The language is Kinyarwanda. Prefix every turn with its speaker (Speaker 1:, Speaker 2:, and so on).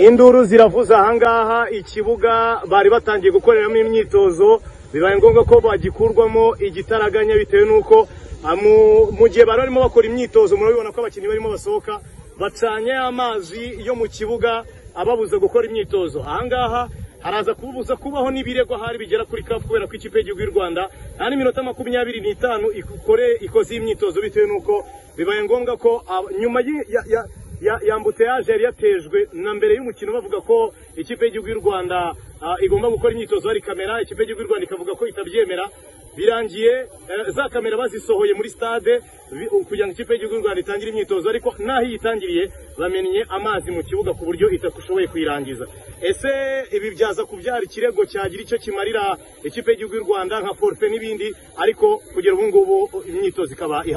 Speaker 1: induru ziravuza ahangaha ikibuga bari batangiye gukoreramo imyitozo bibaye ngombwa ko bagikurwamo igitaraganya bitewe n'uko mu gihe bari barimo bakora imyitozo murabibona ko abakinnyi barimo basohoka bacanye amazi yo mu kibuga ababuza gukora imyitozo ahangaha haraza kubuza kubaho n'ibirego hari bigera kuri kapu kubera ko ikipe y'igihugu y'u rwanda nta n'iminota makumyabiri n'itanu ikore ikoze imyitozo bitewe n'uko bibaye ngombwa ko nyuma yambuteyaje yari yatejwe na mbere y'umukino bavuga ko ikipe y'igihugu y'u rwanda igomba gukora imyitozo hari kamera ikipe y'igihugu y'u rwanda ikavuga ko itabyemera birangiye za kamera bazisohoye muri stade kugira ngo ikipe y'igihugu y'u rwanda itangire imyitozo ariko n'aho iyitangiriye bamennye amazi mu kibuga ku buryo itashoboye kuyirangiza ese ibi byaza kubyara ikirego cyagira icyo kimarira ikipe y'igihugu y'u rwanda nka forfe n'ibindi ariko kugera ubu ngubu imyitozo ikaba ihagaze